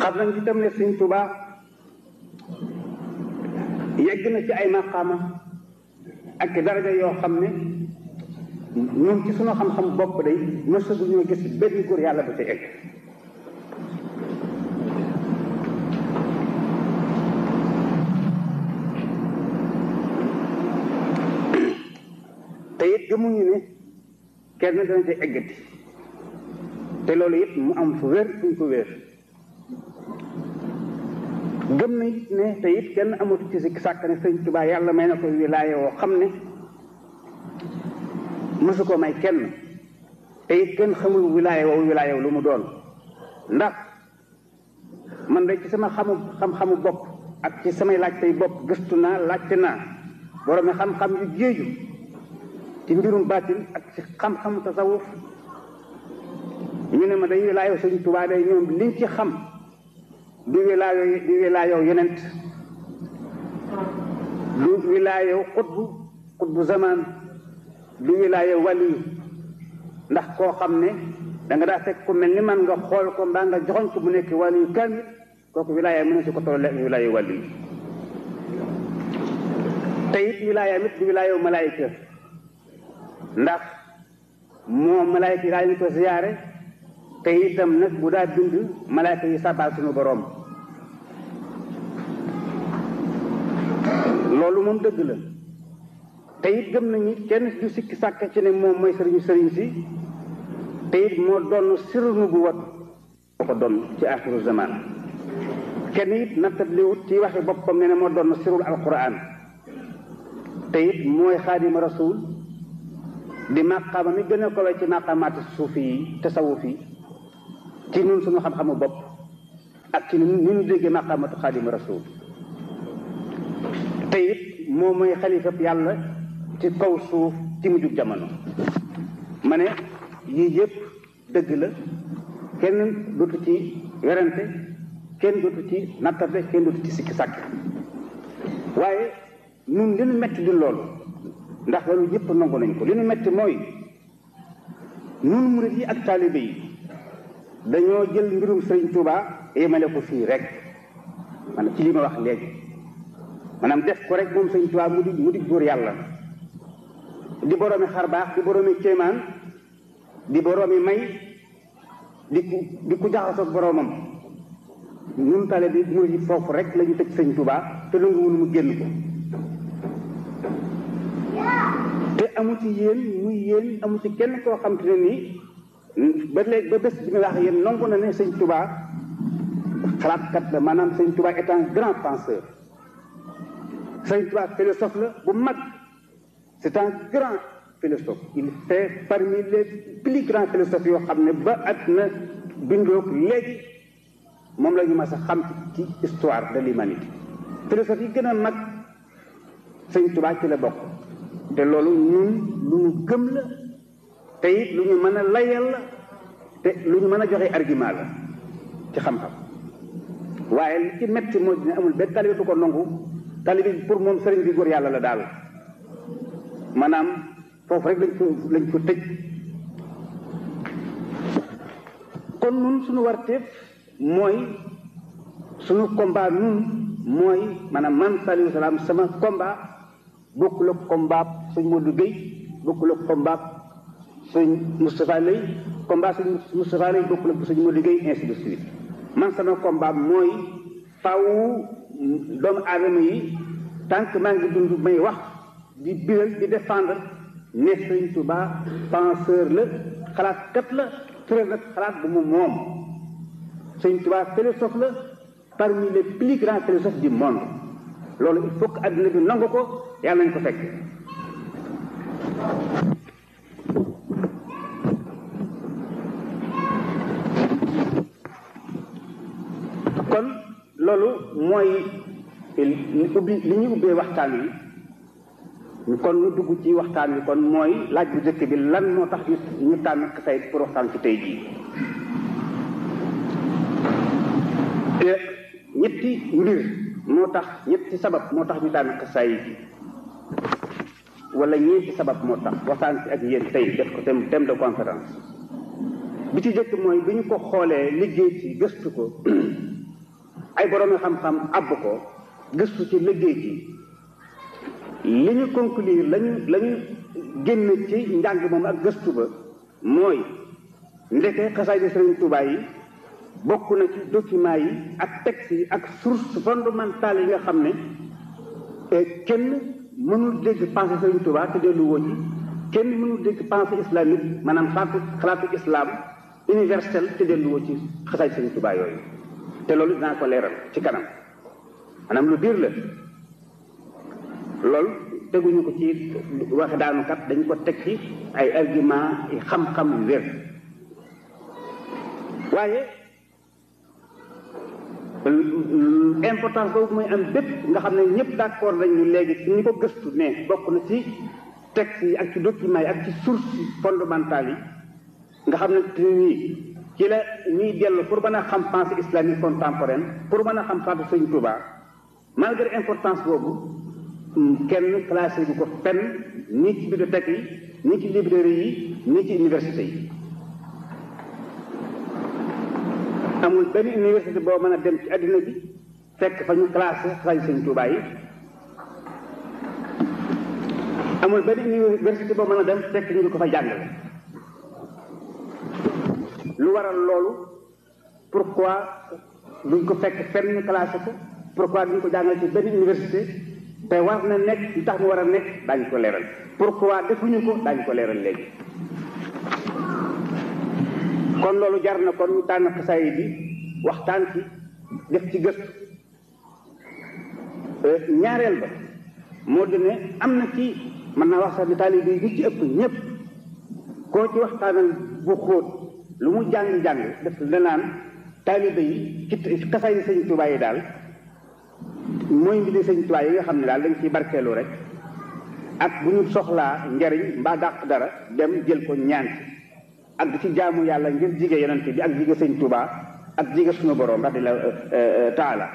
xam nañ ci tam ne sëñ Tuubaa yegg na ci ay maqaama ak daraja yoo xam ne ñoom ci sunu xam-xam bopp day mësagu ñoo gis benn góor yàlla ba ca egg te it gëmuñu ne kenn dana ca eggati te loolu it mu am fu wér fu ñu ko wér gëm na it ne te it kenn amatu ci si sàkk ne sëñ Tuubaa yàlla may na ko wilaaya woo xam ne mësu ko may kenn te it kenn xamul wilaaya woowu wilaaya lu mu doon ndax man de ci sama xamu xam-xamu bopp ak ci samay laaj tey bopp gëstu naa laajte naa borom xam-xam yu géeju ci mbirum baatin ak ci xam-xamu tasawuf ñu ne ma day wilaaya sëñ Tuubaa day ñoom liñ ci xam du wilaayo du wilaayo yonent du wilaayo xutbu xutbu zaman du wilaayo waliyu ndax koo xam ne da nga daa fekk ku mel ni man nga xool ko mbaa nga joxoñ ko bu nekk waliyu kamil kooku wilaaya mën na si ko tolle wilaayo waliyu te it wilaaya mit du wilaayo malaayika ndax moom malaayika yi daañu ko ziyaare te itam nag bu daa bind malaayika yi sabal suñu boroom loolu moom dëgg la te it gëm nañu kenn du sikki sàkk ci ne moom mooy sëriñu sëriñ si te it moo doon siru bu wat moo ko doon ci axiru zaman kenn it nattabliwut ci waxe boppam ne ne moo doon sirul alquran te it mooy xaadima rasul di màqaama mi gën a kowe ci màqaamaati suufi yi tasawuf yi ci ñun suñu xam-xamu bopp ak ci ni ñu déggee maqaamatu xaadimu rasul te it moom mooy xalifab yàlla ci kaw suuf ci mujjug jamono ma ne yii yëpp dëgg la kenn dootu ci werante kenn dootu ci nattable kenn dootu ci sikki sàkk waaye ñun li ñu metti di loolu ndax loolu yëpp nangu nañ ko li ñu metti mooy ñun murid yi ak taalibe yi dañoo jël mbirum Sëriñ Tuuba yemale ko fii rek maanaam ci li ma wax léegi maanaam def ko rek moom Sëriñ Tuuba mu di mu di góor yàlla di boroomi xar baax di boroomi kéemaan di boroomi may di ku di ku jaxasoog boroomam ñun tale bi murid yi foofu rek la ñu tëj Sëriñ Tuuba te lu nga wunu mu génn ko te amu ci yéen muy yéen amu ci kenn koo xam te ne nii ba léegi ba bés bi nga wax yéen nangu na ne sëñ Touba xalaatkat la maanaam sëñ Touba est un grand penseur sëñ Touba philosophe la bu mag c'est un grand philosophe il fait parmi les plus grands philosophes yoo xam ne ba àdduna bindoog léegi moom la ñu mas a xam ci histoire de l'humanité philosophe yi gën a mag sëñ Touba ci la bokk te loolu ñun lu ñu gëm la te it lu ñu mën a layal la te lu ñu mën a joxe argument la ci xam-xam waaye li ci metti moo dina amul benn talibe bu ko nangu talibe bi pour moom sëriñ bi góor yàlla la daal maanaam foofu rek lañ ko lañ ko tëj kon nun suñu warteef mooy suñu combat nun mooy maanaam man Saliou Salaam sama combat bokkul ak combat sëñ Modou Gueye bokkul ak combat sëñ Moustapha Lay combat sëñ Moustapha Lay bokkul ak sëñ Modou Gueye ainsi de suite man sama combat mooy faw doomu aadama yi tant que maa ngi dund may wax di biral di défendre ne sëñ Touba penseur la xalaatkat la tëral nag xalaat bu mu moom sëñ Touba philosophe la parmi les plus grands philosophes du monde loolu il faut que adduna bi nangu ko yàlla nañ ko fekk kon loolu mooy li ubbi li ñu ubbee waxtaan wi kon ñu dugg ci waxtaan wi kon mooy laaj bu njëkk bi lan moo tax ñu ñu tànn xasayid pour waxtaan ci tey jii ñetti mbir moo tax ñetti sabab moo tax ñu tànn xasayid yi wala ñeenti sabab moo tax waxtaan ci ak yéen tey def ko thème thème de conférence bi ci jëkk mooy bi ñu ko xoolee liggéey ci gëstu ko ay boroomi xam-xam àbb ko gëstu ci liggéey ci li ñu conclure lañu la ñu génn ci njàng moom ak gëstu ba mooy ndeke xasaay di Sëriñ Tuubaa yi bokk na ci document yi ak texte yi ak source fondamentale yi nga xam ne kenn mënul dégg pensée Sëriñ Tuubaa te dellu woo ci kenn mënul dégg pensée islamique maanaam xalaatu xalaatu islam universel te dellu woo ci xasaay Sëriñ Tuubaa yooyu te loolu dinaa ko leeral ci kanam maanaam lu biir la loolu teguñu ko ci wax daanukat dañ ko teg ci ay argument yi xam-xam yu wér waaye importance boobu muy am bépp nga xam ne ñëpp d'accord nañu léegi ci ñi ko gëstu ne bokk na ci texte yi ak ci documents yi ak ci source fondamentale yi nga xam ne te nii ci la ñuy dellu pour mën a xam pensée islamique contemporaine pour mën a xam faatu Sëriñ Tuubaa malgré importance boobu kenn classé bu ko fenn nii ci bibliothèque yi nii ci librairie yi nii ci université yi amul benn université boo mën a dem ci àddina bi fekk fa ñu classé xasaay Sëriñ Tuubaa yi amul benn université boo mën a dem fekk ñu di ko fa jàngale lu waral loolu pourquoi duñ ko fekk fenn ñu classé ko pourquoi duñ ko jàngale ci benn université te war na nekk li tax mu war a nekk daañu ko leeral pourquoi defuñu ko daañu ko leeral léegi kon loolu jar na kon ñu tànn xasaay bi waxtaan ci def ci gëstu ñaareel ba moo di ne am na ci mën naa wax sax ni taalibe yi ñu ci ëpp ñëpp koo ci waxtaanal bu xóot lu mu jàng-jàng def la naan taalibe yi ci xasaay yi sëñ Tuubaa yi daal mooy mbiri sëñ Tuubaa yi nga xam ne daal dañ ciy barkeelu rek ak bu ñu soxlaa njariñ mbaa dàq dara dem jël ko ñaan ak di ci jaamu yàlla ngir jige yonente bi ak jige sëñ Tuubaa ak jige suñu borom radiyallaahu taala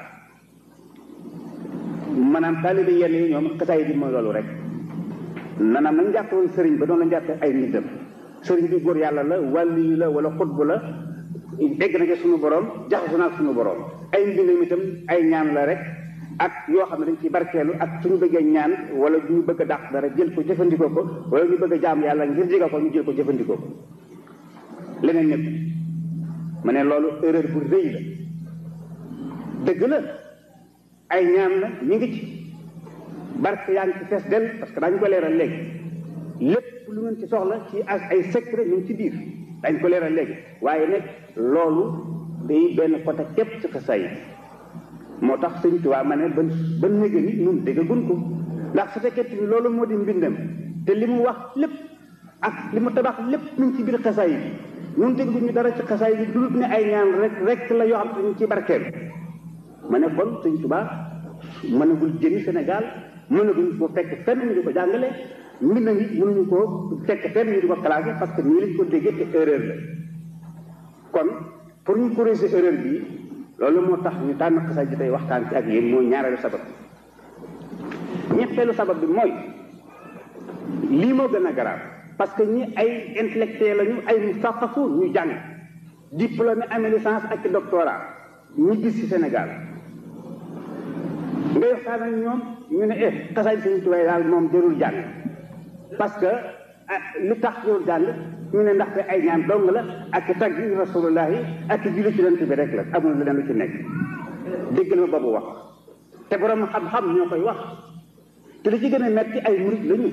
maanaam taalibe yenn yi ñoom xasaay bi mooy loolu rek nanaam nañ jàppe woon sëriñ ba doon la jàppe ay nitam sëriñ bi góor yàlla la wàlli la wala xutbu la egg na ci suñu borom jaxasu naa suñu borom ay mbindam itam ay ñaan la rek ak yoo xam ne dañ ciy barkeelu ak suñu bëggee ñaan wala ñu bëgg a dàq dara jël ko jëfandikoo ko wala ñu bëgg a jaam yàlla ngir jiga ko ñu jël ko jëfandikoo ko leneen ñëpp ma ne loolu erreur bu rëy la dëgg la ay ñaan la ñu ngi ci barke yaa ngi ci fees del parce que daañu ko leeral léegi lépp lu ngeen ci soxla ci ak ay secret ñu ngi ci biir dañ ko leeral léegi waaye nag loolu day benn côté képp ci xasaay yi moo tax sëñ Tuubaa ma ne ba ba néega ni ñun déggagun ko ndax su fekkee ni loolu moo di mbindam te li mu wax lépp ak li mu tabax lépp ñu ngi ci biir xasaay yi ñun dégguñu dara ci xasaay yi dul ne ay ñaan rek rek la yoo xam te ñu ci barkeel ma ne kon sëñ Tuubaa mënagul jëni Sénégal mënaguñ ko fekk fenn ñu di ko jàngale mbind ngi mënuñu ko fekk fenn ñu di ko classé parce que nii lañ ko déggee te erreur la kon pour ñu corriger erreur bi loolu moo tax ñu tànn xasaay ji tey waxtaan ci ak yéen mooy ñaareelu sabab ñetteelu sabab bi mooy lii moo gën a garaaw parce que ñi ay intellectuel lañu ay musafafu ñu jàng diplômé amee licence ak doctorat ñu gis ci Sénégal ngay waxtaan ak ñoom ñu ne eh xasaay Sëriñ Tuubaa daal moom jërul jàng parce que li tax jërul jàng ñu ne ndaxte ay ñaan dong la ak tagg rasulullahi ak julli ci yonent bi rek la amul leneen lu ci nekk dégg na boobu wax te borom xam-xam ñoo koy wax te li ci gën a metti ay murit lañu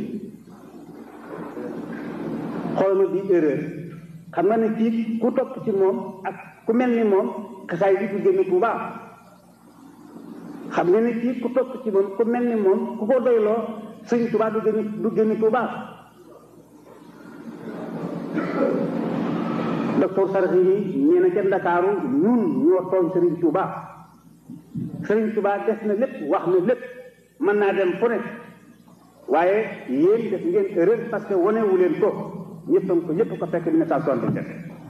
xool ma bii erreur xam nga ne kii ku topp ci moom ak ku mel ni moom xasaay bi du génn Tuubaa xam nga ne kii ku topp ci moom ku mel ni moom ku ko doyloo sëñ Tuubaa du génn du génn Tuubaa docteur Sarxi yi nee na ca Ndakaaru ñun ñoo tooñ Sëriñ Tuubaa Sëriñ Tuubaa def na lépp wax na lépp mën naa dem fu nekk waaye yéen def ngeen erreur parce que wane wu leen ko ñëppam ko ñëpp ko fekk 1977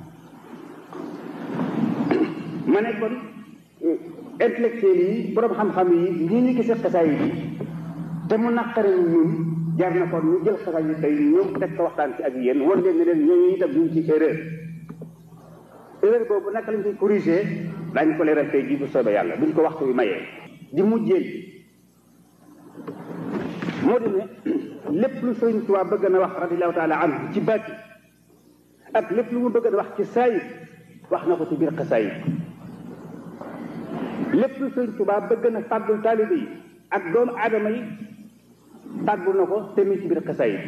ma ne kon intellectuel yi borom xam-xam yi lii ñu gisee xasaay yi te mu naqari ñun jar na kon ñu jël xasaay yi tey ñoom teg ko waxtaan ci ak yéen wan leen ne leen ñooñu itam ñu ngi ci erreur erreur boobu naka lañ koy corriger daañu ko leeral tey jii bu soobee yàlla buñ ko waxtu bi mayee di mujjeel moo di ne lépp lu sëriñ Tuubaa bëgg na wax radiallahu taala anhu ci baati ak lépp lu mu bëgg na wax ci saayir wax na ko ci biir xasaayid lépp lu sëriñ Tuubaa bëgg na fàggul taalibe yi ak doomu aadama yi fàggul na ko te mi ci biir xasaayid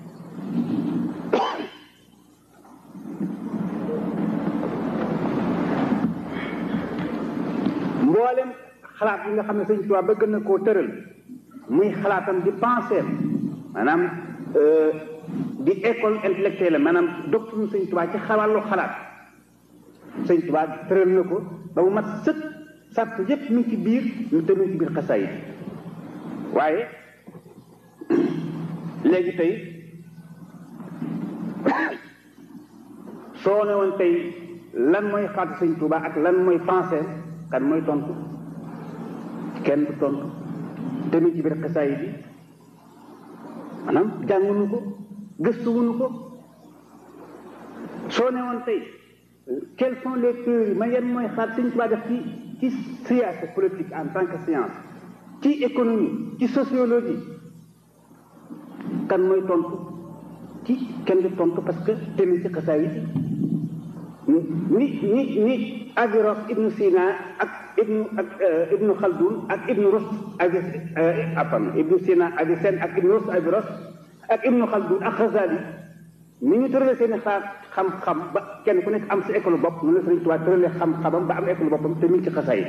mboolem xalaat yi nga xam ne sëriñ Tuubaa bëgg na koo tëral muy xalaatam di penser maanaam di école intellectuelle maanaam doctrine sëñ Tuubaa ci xawàllu xalaat sëñ Tuubaa tëral na ko ba mu mat sëkk sàrt yépp mi ngi ci biir ñu te mi ngi ci biir xasaayid waaye léegi tey soo ne woon tey lan mooy xalaatu sëñ Tuubaa ak lan mooy penser kan mooy tontu kenn du tontu te mi ngi ci biir xasaayid bi maanaam jànguñu ko gëstuwuñu ko soo ne woon tey quelles sont les théories ma yan mooy xaar Sëñ Tuubaa def ci ci science politique en tant que science ci économie ci sociologie kan mooy tontu ci kenn di tontu parce que tamit ci xasaay yi ni ni ni Averroès Ibnu Sina ak Ibnu ak Ibnu Khaldun ak Ibnu Rus Avi apam Ibnu Sina Avicenne ak Ibnu Rus Averroès ak Ibnu Khaldun ak Ghazali ni ñu tëralee seen i xaar xam-xam ba kenn ku nekk am sa école bopp noonu la Sëriñ Tuubaa tëralee xam-xamam ba am école boppam te mi ngi ci xasaay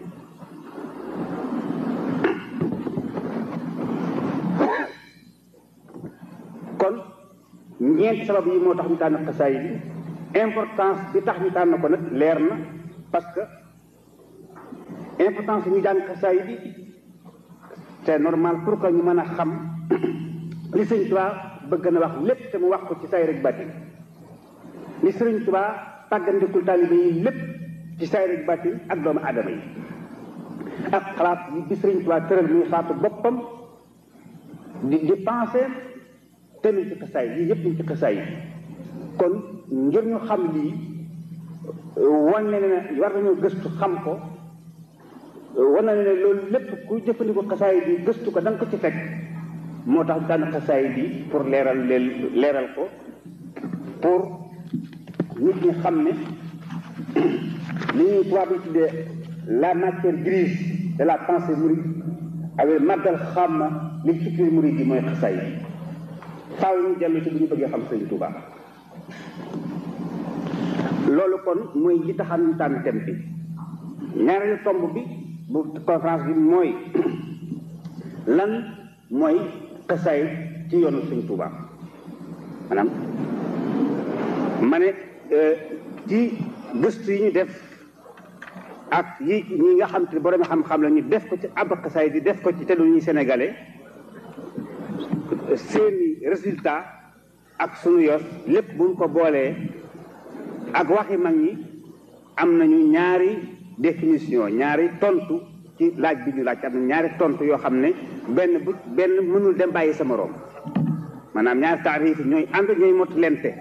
kon ñeenti sabab yi moo tax ñu tànn xasaay bi importance bi tax ñu tànn ko nag leer na parce que importance bi ñu jàng xasaay bi c'est normal pour que ñu mën a xam li Sëriñ Tuubaa bëgg na wax lépp te mu wax ko ci say rek bàtti li Sëriñ Tuubaa tàggandikul taalibe yi lépp ci say rek bàtti ak doomu aadama yi ak xalaat yi bi Sëriñ Tuubaa tëral muy xalaatu boppam di di pensé te ci xasaay yi yëpp ñu ci xasaay yi kon ngir ñu xam lii wane ne war nañoo gëstu xam ko wane ne loolu lépp ku jëfandikoo xasaay bi gëstu ko da nga ko ci fekk moo tax daan xasaay bi pour leeral leen leeral ko pour nit ñi xam ne li ñuy tubaab yi tuddee la matière grise de la pensée mouride avec màggal xam li futur mouride yi mooy xasaay bi faaw ñu dellu ci bu ñu bëggee xam Sëriñ Tuubaa loolu kon mooy li taxam ñu tànn thème bi ñaareelu tomb bi bu conférence bi mooy lan mooy xasaay ci yoonu Sëriñ Tuubaa maanaam ma ne ci gëstu yi ñu def ak yi ñi nga xam te borom xam-xam la ñu def ko ci ab xasaay di def ko ci te lu ñuy sénégalais seeni résultat ak sunu yos lépp buñ ko boolee ak waxi mag ñi am nañu ñaari définition ñaari tontu ci laaj bi ñu laaj am na ñaari tontu yoo xam ne benn bu benn mënul dem bàyyi sa moroom maanaam ñaari taarif ñooy ànd ñooy mot lente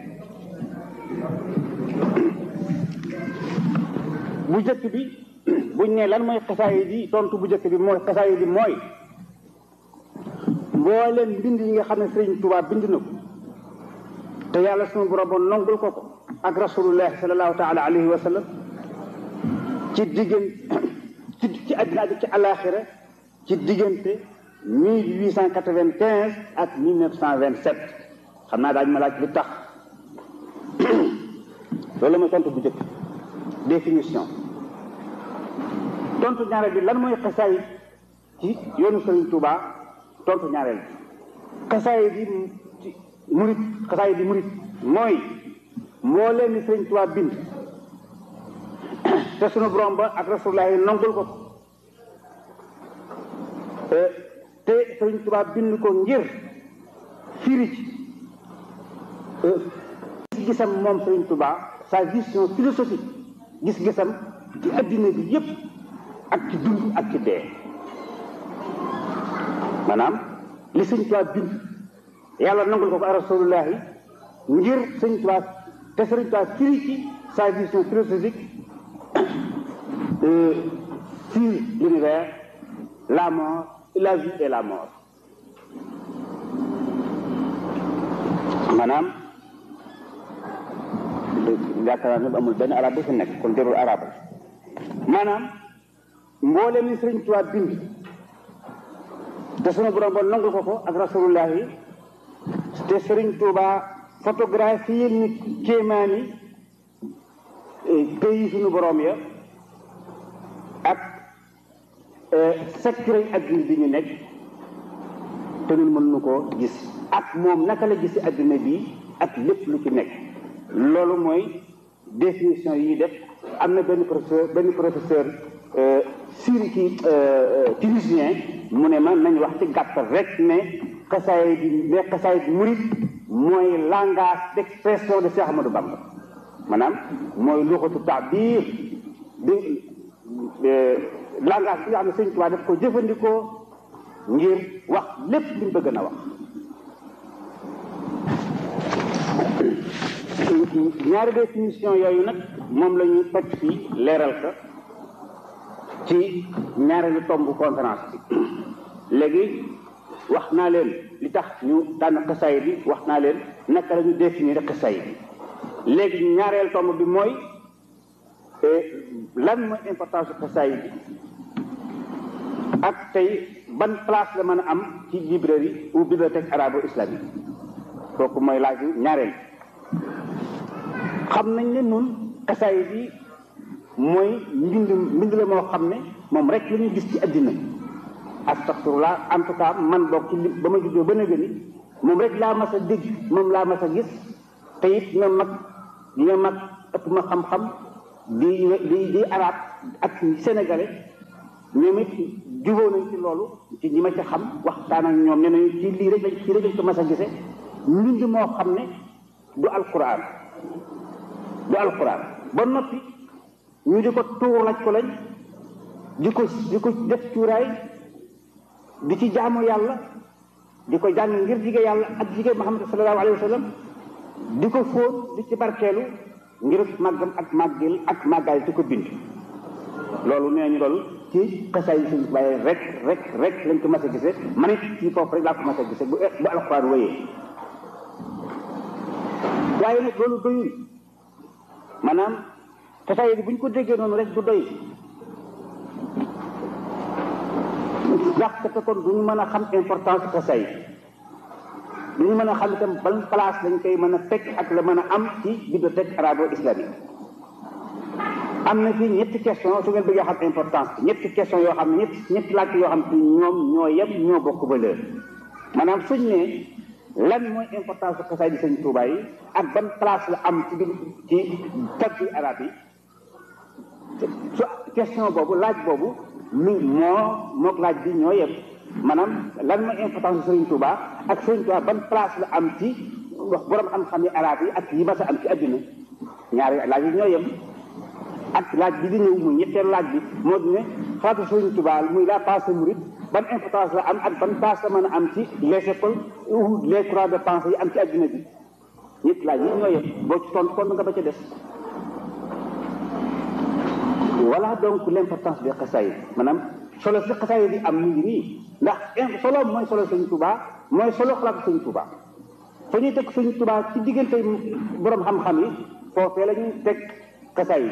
bu jëkk bi buñ ne lan mooy xasaay bi tontu bu jëkk bi mooy xasaay bi mooy mbooleem mbind yi nga xam ne Sëriñ Tuubaa bind na ko te yàlla sunu borom nongul ko ko ak rasulullah sallallahu taala alayhi wa sallam ci diggante ci ci àddina bi ci alaxira ci diggante mille huit cent quatre-vingt-quinze ak mille neuf cent vingt-sept xam naa daañu ma laaj lu tax loolu la mooy tontu bu njëkk définition tontu ñaareel bi lan mooy xasaay ci yoonu Sëriñ Tuubaa tontu ñaareel bi xasaay bi ci murit xasaay bi murit mooy mbooleem ni Sëriñ Tuubaa bind te sunu borom ba ak rasulullah yi nongul ko te Sëriñ Tuubaa bind ko ngir firi ci gis-gisam moom Sëriñ Tuubaa sa vision philosophique gis-gisam ci addina bi yépp ak ci dund ak ci dee maanaam li Sëriñ Tuubaa bind yàlla nangul ko ko rasulullah yi ngir Sëriñ Tuubaa te Sëriñ Tuubaa firi ci sa vision philosophique sur l'univers la mort la vie et la mort maanaam yaakaar naa ne amul benn arab bu fi nekk kon jarul arab maanaam mboolem ni Sëriñ Tuubaa bind te sunu borom ba nangu ko ko ak rasulullah yi te Sëriñ Tuubaa photographie ni kéemaani pays sunu borom ya ak secret adduna bi ñu nekk te ñun mën nu koo gis ak moom naka la gisi adduna bi ak lépp lu ci nekk loolu mooy définition yi def am na benn professeur benn professeur siri ci tunisien mu ne ma nañ wax ci gàttal rek ne xasaay bi ne xasaay bi murid mooy langage d'expression de Cheikh Ahmadou Bamba maanaam mooy luxatu taabir di langage bi nga xam ne Sëñ Tuubaa daf ko jëfandikoo ngir wax lépp li mu bëgg na wax ñaari définition yooyu nag moom la ñu toj fii leeral ka ci ñaareelu tomb conférence bi léegi wax naa leen li tax ñu tànn xasaay bi wax naa leen naka la ñu définir xasaay bi léegi ñaareel tomb bi mooy lan mooy importance xasaay bi ak tey ban place la mën a am ci librairie ou bibliothèque arabo islamique kooku mooy laaj ñaareel xam nañ ne nun xasaay bi mooy mbind mbind la moo xam ne moom rek la ñu gis ci àddina astaxfirullah en tout cas man boog ci li ba ma juddoo ba nëgë ni moom rek laa mas a dégg moom laa mas a gis te it ñoom mag ñoo mag ëpp ma xam-xam di di di arab ak sénégalais ñoom it jubóo nañ ci loolu ci ñi ma ci xam waxtaan ak ñoom ne nañu ci lii rek lañ ci rek lañ ko mas a gise mbind moo xam ne du alquran du alquran ba noppi ñu di ko tuur laj ko lañ di ko di ko def cuuraay di ci jaamu yàlla di ko jàng ngir jige yàlla ak jige Muhammad sallallahu alayhi wa sallam di ko fóon di ci barkeelu ngir màggam ak màggil ak màggaay di ko bind loolu nee ñu loolu ci xasaay yi suñ bàyyi rek rek rek lañ ko mas a gisee man it ci foofu rek laa ko mas a gisee bu bu alxuraan wéyee waaye nag loolu doyul maanaam xasaay yi bu ñu ko déggee noonu rek du doy ndax te kon du ñu mën a xam importance xasaay du ñu mën a xam itam ban place lañ koy mën a fekk ak la mën a am ci bibliothèque arabo islamique am na fii ñetti question su ngeen bëggee xam importance bi ñetti question yoo xam ne ñetti ñetti laaj yoo xam ne ñoom ñoo yem ñoo bokk valeur maanaam suñ ne lan mooy importance su xasaay di sëñ Tuubaa yi ak ban place la am ci biir ci taggi arab yi su question boobu laaj boobu lu moo mook laaj bi ñoo yem maanaam lan mooy importance su sëriñ Tuubaa ak sëriñ Tuubaa ban place la am ci wax borom xam-xam yi arab yi ak yi mas a am ci àdduna ñaari laaj yi ñoo yem ak laaj bi di ñëw muy ñetteelu laaj bi moo di ne xalaatu Sëriñ Tuubaa muy la pensée mouride ban importance la am ak ban place la mën a am ci les écoles ou les courants de pensée yi am ci adduna bi ñetti laaj yi ñoo yem boo ci tontu kon nga ba ca des voilà donc l'importance des xasaayid maanaam solo si xasaayid yi am mu ngi nii ndax solo mooy solo Sëriñ Tuubaa mooy solo xalaatu Sëriñ Tuubaa fa ñuy teg Sëriñ Tuubaa ci diggante borom xam-xam yi foofee la ñuy teg xasaayid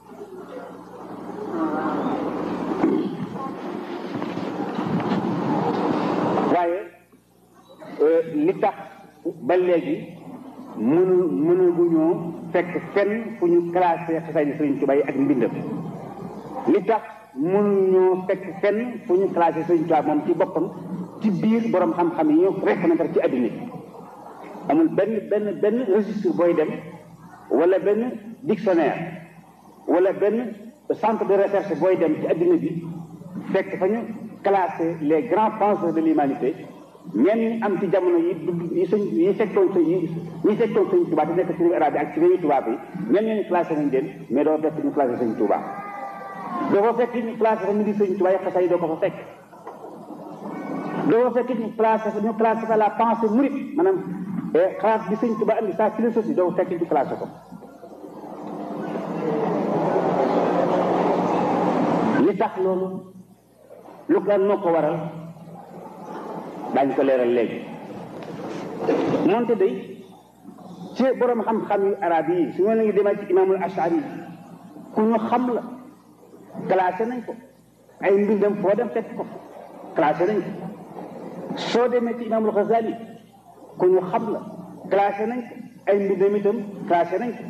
waaye li tax ba léegi mënu mënaguñoo fekk fenn fu ñu classé xasaayid Sëriñ Tuubaa yi ak mbindam li tax mënuñoo fekk fenn fu ñu classé Sëriñ Tuubaa moom ci boppam ci biir borom xam-xam yi ñu reconnaître ci àddina bi amul benn benn benn registre booy dem wala benn dictionnaire wala benn centre de recherche booy dem ci àddina bi fekk fa ñu classé les grands penseurs de l'humanité ñenn ñi am ci jamono yi yi sëñ yi fekkoon sëñ yi ñi fekkoon sëñ Tuubaa di nekk ci réew arabe bi ak ci réewu tubaab yi ñenn ñi classé nañ leen mais doo fekk ñu classé sëñ Tuubaa doo fa fekk ñu classé fa ñu di sëñ Tuubaa yi xasaay yi doo ko fa fekk doo fa fekk ñu classé ñu classé fa la pensée mouride maanaam xalaat bi sëñ Tuubaa andi sa philosophie doo fekk ñu classé ko tax loolu lu ko noo ko waral daañ ko leeral léegi moonte day ci borom xam-xam yu arab yi su ma la ngi demee ci imaamul ashari ku ñu xam la classé nañ ko ay mbindam foo dem fekk ko classé nañ ko soo demee ci imaamul Ghazali ku ñu xam la classé nañ ko ay mbindam itam classé nañ ko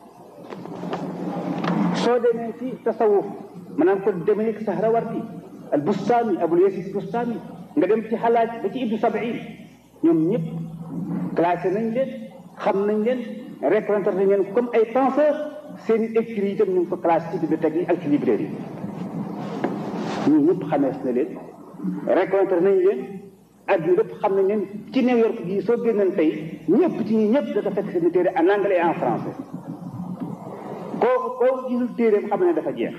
soo demee ci tasawuf maanaam ko demee ci Sahrawardi al Bustami Abul Yazid Bustami nga dem ci xalaaj ba ci Ibnu Sabiin ñoom ñëpp classé nañ leen xam nañ leen reconnaître nañ leen comme ay penseurs seen i écrits itam ñu ngi ko classé ci bibliothèque yi ak ci librairie yi ñun ñëpp xamees na leen reconnaître nañ leen adduna lépp xam nañ leen ci New York gii soo génnoon tey ñëpp ci ñi ñëpp dafa fekk seen téere en anglais et en français kooku kooku gisul téeréem xam ne dafa jeex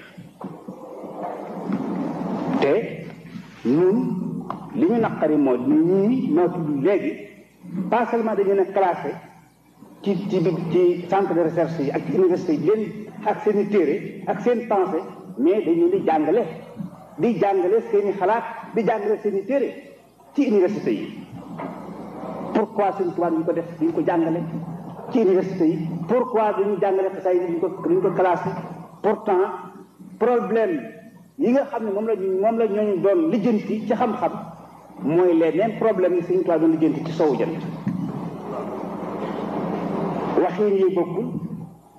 te ñun li ñu naqari moo ni ñii noo tudd léegi pas seulement dañu ne classé ci ci ci centre de recherche yi ak ci université yi leen ak seen i téere ak seen pensée mais dañu di jàngale di jàngale seen i xalaat di jàngale seen i téere ci université yi pourquoi seen tubaab ñu ko def duñ ko jàngale ci université yi pourquoi duñu jàngale xasaay yi duñ ko duñ ko classé pourtant problème yi nga xam ne moom la moom la ñooñu doon lijjanti ci xam-xam mooy les mêmes problèmes yi suñu tubaab doon lijjanti ci sowu jant waxin yi bokkul